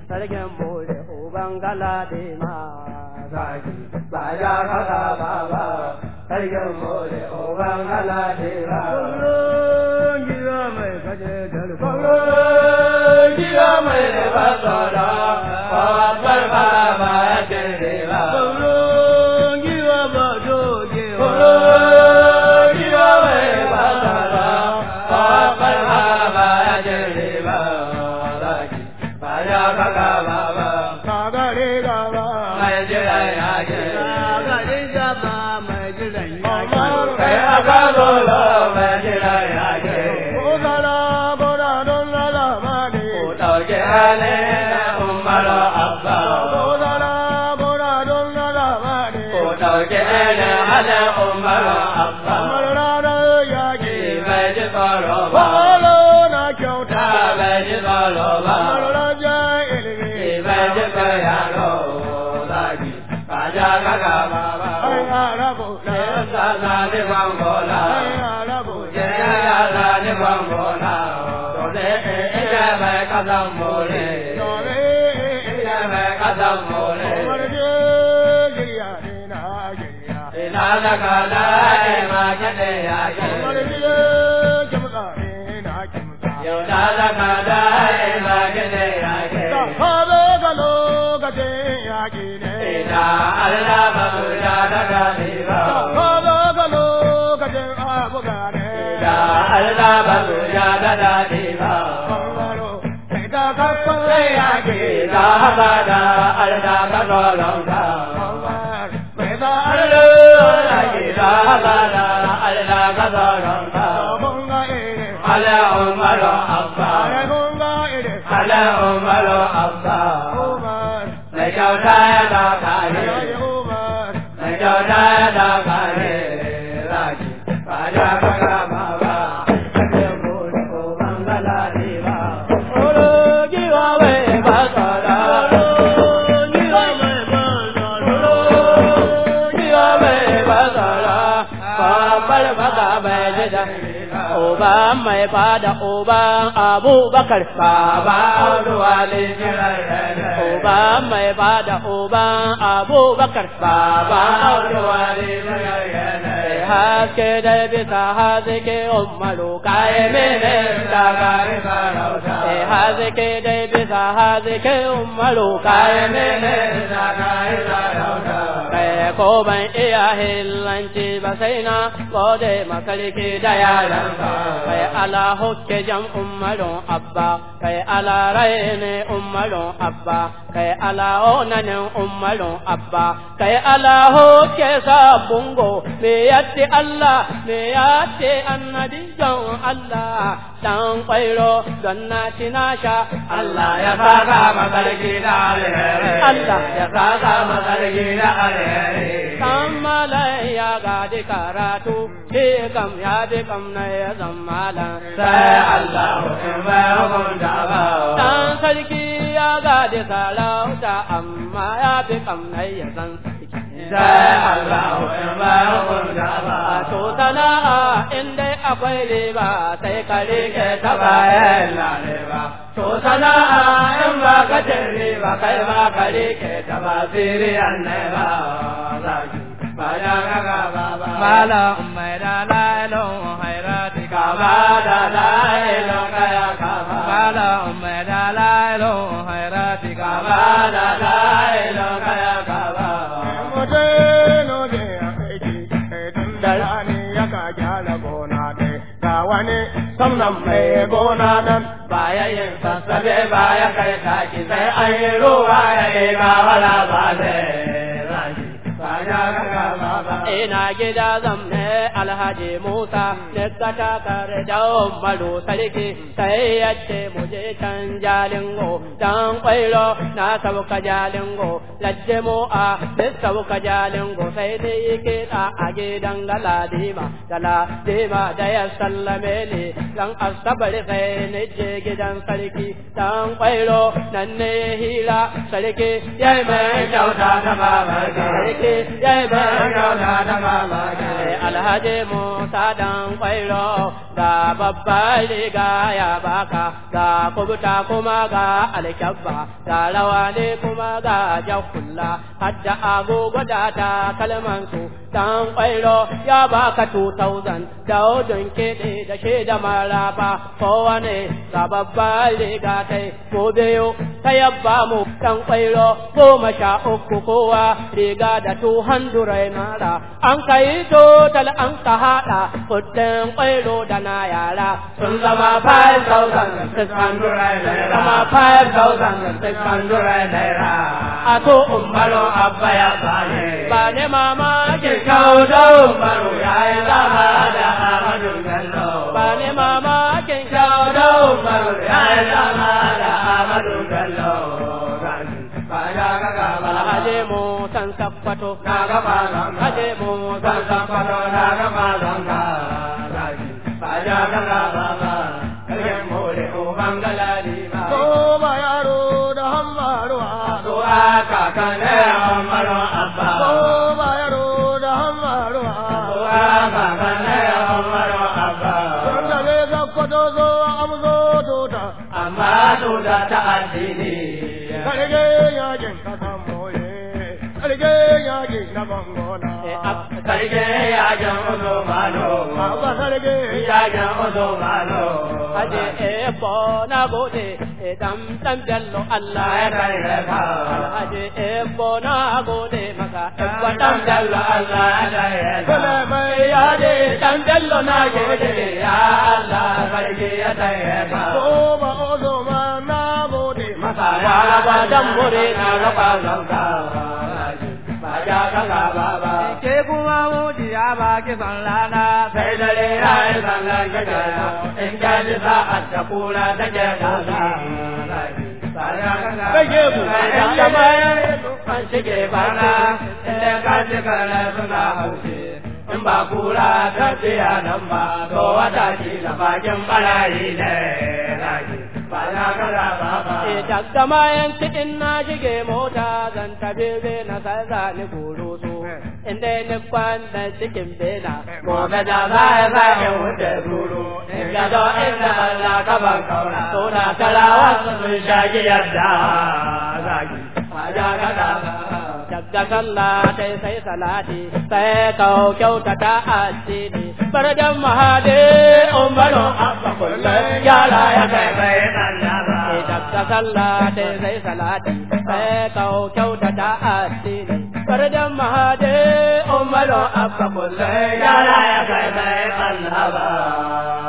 sarkin more uban galade ma zaki ba ya kaga baba sarkin more uban galade ma kullum gida mai kaje dalko kullum gida mai da basara babbar baba ya kere ba kullum gida ba doge kullum gida mai da basara babbar baba ya kere ba zaki ba ya kaga baba kagare gaba mai jira ya ke kagare gaba mai jiran yaki kai aka zolo mai jira ya ke ko zara gora don lala made ku ɗauki halin na umaru abba ko zara gora don lala made ku ɗauki halin halin umaru abba kamar ranar yaki bai ji tsoro ba Balo na kyauta ta bai ji tsoro ba kamar rajar ilimi bai ji tsayaro zagi ba ja kaga ba ba ai arabu na sa sa ni bangola ai arabu ya ya ya sa ni bangola dole ina bai kasan mole dole ina bai kasan mole kamar je girya ne na girya ina da kala ma kade ya kamar ke je kimtsa ne na kimtsa yau da da kala ma kade ya ke da kabe ga lokacin yaƙi ne ina Allah ba mu da da kali ba kabe ga lokacin abuga ne ina Allah ba mu da da kali ba bangaro sai da kakkan yaƙi ina ba da Allah ka tsoron ka bangar mai da Allah ina ba da Allah ka tsoron ka bunga ire ala umaru abba are bunga ire ala umaru abba Umar na kyauta ya da kare Alhaji Umar na kyauta ya da kare zaki ba da kaga ba ba kaje bude ko bangala ne ba oro giwa we ba tsara giwa me ba tsara giwa me ba tsara ba bar baka bai jida Oba mai fada oban Abubakar baba Auduwale Oba mai fada oban Abubakar baba Auduwale haske da bisa haske umaru kaye mene daga Eh haske da bisa haske umaru kaye mene daga Kai ko ban iya hillanci ba sai na gode makarki da yaran kai ala hokke jam umarun abba kai ala raine umarun abba kai ala onanin umarun abba kai ala hokke sabungo me yatti Allah me yatti annabi jan Allah dan kwairo don na tinasha Allah ya saka makarki da alheri Allah ya saka makarki da alheri kammala ya gadi karatu shi kam ya bi kam na ya zammala sai Allah in bai hukunta ba dan sarki ya gadi sarauta amma ya bi kam na ya san sai Allah in bai hukunta ba to sana'a in dai akwai riba sai ka rike ta bayan lalewa to sana'a in ba ka cin riba kai ba ka rike ta ba siriyan ne ba zaki Mala mai da lailon hairati kama da lailon kaya kama. Mala mai da lailon hairati kama da lailon kaya kama. Mutano ne a aiki, tun da rani ya ka gyara gona dai, ga wani samnan mai gona nan. Baya yin sassabe baya kai taki sai an yi ruwa ya yi gawala ba zai Ina gida zamne Alhaji Musa, Nika takar da Umaru Sarki, sai yace mu je can jalingo, dan kwairo na sauka jalingo, lajje mu a duk sauka jalingo sai dai kiɗa a gidan galadima, galadima da ya sallame ni, dan asabar sai ni je gidan sarki, dan kwairo nan ne hira sarki, ya mai kyauta ta babarka sarki ya yi ban kyauta ta mamaki alhaji musa dan kwairo ga babban riga ya baka ga kubuta kuma ga alkyabba ga rawa ne kuma ga jakulla hadda agogo da ta kalman su dan kwairo ya baka 2000 da odun kiɗi da shi da maraba kowane ga babban riga ta ko biyu ta yabba mu dan kwairo goma sha uku kowa riga da 200 mara an kai total an ka haɗa kuɗin kwairo da na yara sun zama 5,600 naira zama 5,600 naira a to umbaro abba ya bane ba ne mama ke kawo da umbaro ya yi zama da amadu bello ba ne mama ke kawo da umbaro ya yi zama da amadu bello Alhaji mu san sakwato na gaba zanga. Alhaji mu san sakwato na gaba zanga. Baja gaba baba, kalgen mole uban galadi ba. Ko ba yaro da hammaruwa. So aka kane amaro abba. Ko ba yaro da hammaruwa. So aka kane amaro abba. Sun da ne zakwato zo amzo tuta. Amma tuta ta addini. Karge yakin kasan moye. Karge yakin na bangona. Karge yakin uzo malo. Abba karge yakin uzo malo. Aje ebo na gode dan dan bello Allah ya kare ka. Aje ebo na gode maka ebo dan bello Allah ya kare ka. Kala mai Aje dan bello na gode ya Allah karge ya kare ka. ko ba ozo ma na gode maka. Wala ba dan mure na raba zanka. Ba ja ka ga baba. ke kuma mujiya ba ki san rana sai dare ya yi sallar gaja in ka ji sa'ad da kura ta ke kasa. Rage ku. Idan ka bayan an shige bana, inda ka ji kare suna haushe. In ba kura ta biya nan ba, to wata ki da bakin barayi ne. Ba na kara ba ba. Daga mayan cikin na shige mota zan tafi na sai za ni goro so. Inda ni kwanda cikin bena, gobe da za a za in wuce duro. In ga do inda Allah ka ban kaura, to na karawa sun shagi yadda zagi. Waja ka da Daga sallah sai sai salati, sai kau kyautata addini. Bardan mahade umaru abba kullum yara ya kai bai Daga sallah sai sai salati, sai kau kyautata addini. Bardan mahade umaru abba kullum yara ya kai bai